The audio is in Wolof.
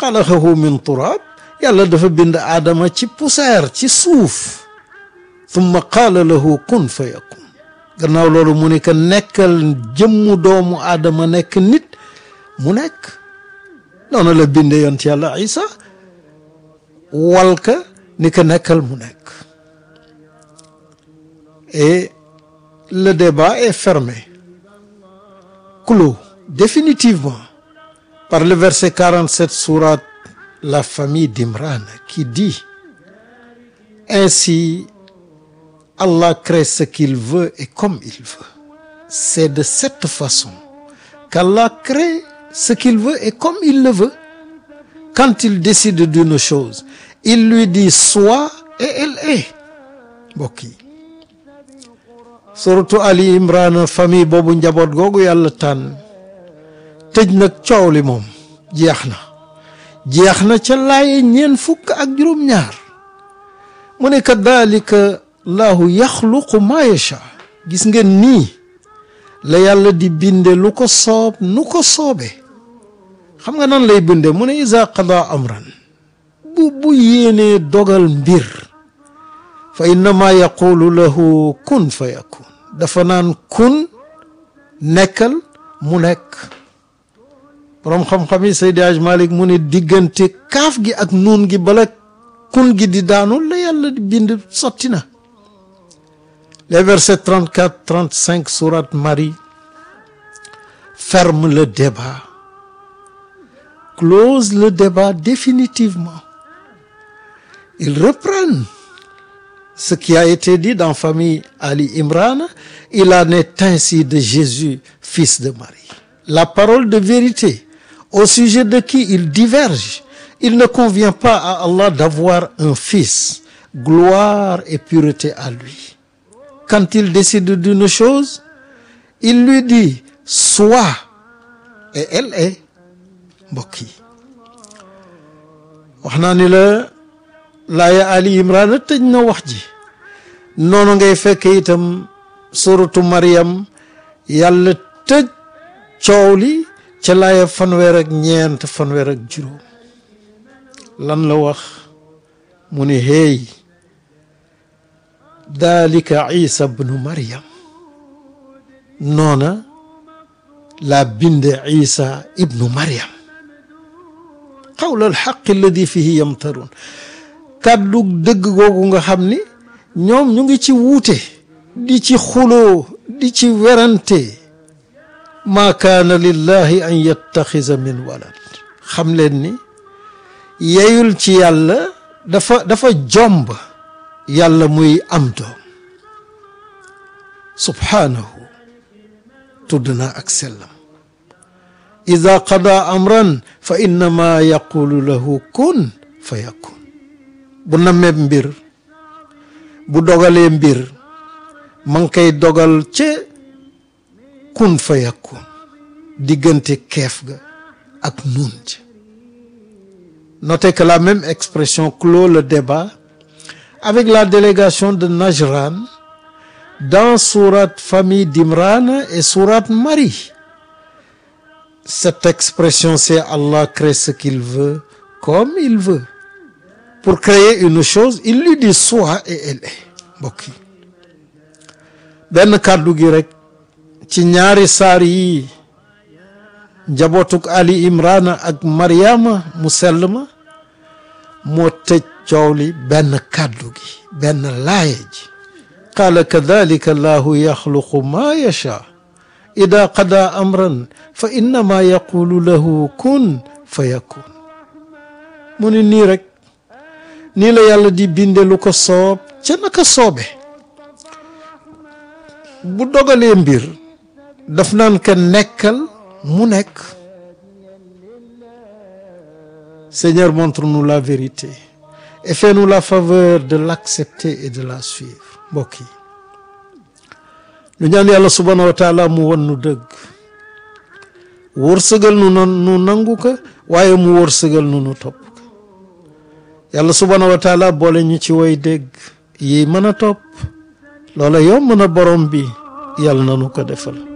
xalaqahu min turab yàlla dafa bind aadama ci poussière ci suuf thumma qaala lahu kun fa yakun gannaaw loolu mu ne que nekkal jëmmu doomu aadama nekk nit mu nekk noonu la binde yont yàlla isa walka ni que nekkal mu nekk et le débat est fermé clos définitivement par le verset 47 sourate la famille d'Imran qui dit ainsi Allah crée ce qu'il veut et comme il veut c'est de cette façon qu'Allah crée ce qu'il veut et comme il le veut quand il décide d'une chose il lui dit sois et elle est mbokk yi suratu Ali Imran famille boobu njaboot googu yàlla tànn tëj nag coow li moom jeex na jeex na ca laaye ñeen fukk ak juróom-ñaar mu ne kadalika laahu yaxluqu maa yacha gis ngeen nii la yàlla di binde lu ko soob nu ko soobe xam nga nan lay binde mu ne isa qada amran bu bu yéenee dogal mbir fa innama yaqulu lahu kun fa yakun dafa naan kun nekkal mu nekk boroom xam-xam yi Seydi Aj Malik mu ne diggante kaaf gi ak nuun gi bala kun gi di daanu la yàlla di bind sotti na les versets 34 35 sourate Marie ferment le débat close le débat définitivement ils reprennent ce qui a été dit dans famille Ali Imran il en est ainsi de Jésus fils de Marie la parole de vérité au sujet de qui ils divergent il ne convient pas à Allah d'avoir un fils gloire et pureté à lui quand il décide d'une chose il lui dit sois et elle est mbokk yi wax naa ni la laaya Ali Imran tëj na wax ji noonu ngay fekk itam suratu Maryam yàlla tëj coow li ca laaya fanweer ak ñeent fanweer ak juróom lan la wax mu ni hey dalika isa bnu Maryam noona la binde isa ibnu Maryam qawla alxaq alladi fihi yamtarun kàddu dëgg googu nga xam ni ñoom ñu ngi ci wuute di ci xuloo di ci werante maa kaana lillahi an yattaxisa min walad xam leen ni yeyul ci yàlla dafa dafa jomb yàlla muy am doom subhaanahu tudd na ak sellam ida qada amran fa innama yaqulu lahu kun fa yakun bu nameeb mbir bu dogalee mbir ma ngi koy dogal ca kun fa yakun diggante keef ga ak nun ja notez que la même expression clôt le débat avec la délégation de Najran dans sourate famille d'Imran et sourate Marie cette expression c'est Allah crée ce qu'il veut comme il veut pour créer une chose il lui dit sois et elle est mbokk yi benn kàddu gi rek ci ñaari saar yi njabootuk Ali Imran ak Mariama mu sell ma moo tëj coow li benn kàddu gi benn laaya ji qaala kadalika allahu yaxluqu maa yacha ida qada amran fa innama yaqulu lahu kun fa yakun mu ni nii rek nii la yàlla di binde lu ko soob ca naka soobe bu dogalee mbir daf naan ka nekkal mu nekk Seigneur montre-nous la vérité et fais-nous la faveur de l'accepter et de la suivre mbokk yi lu ñaan yàlla subhanahu wa taala mu won nu dëgg wërsëgal nu nu nangu ko waaye mu wërsëgal nu nu topp ko yàlla subhanahu wa taala boole ñu ci way dégg yi mën a topp loola yomb na borom bi yàlla na nu ko defal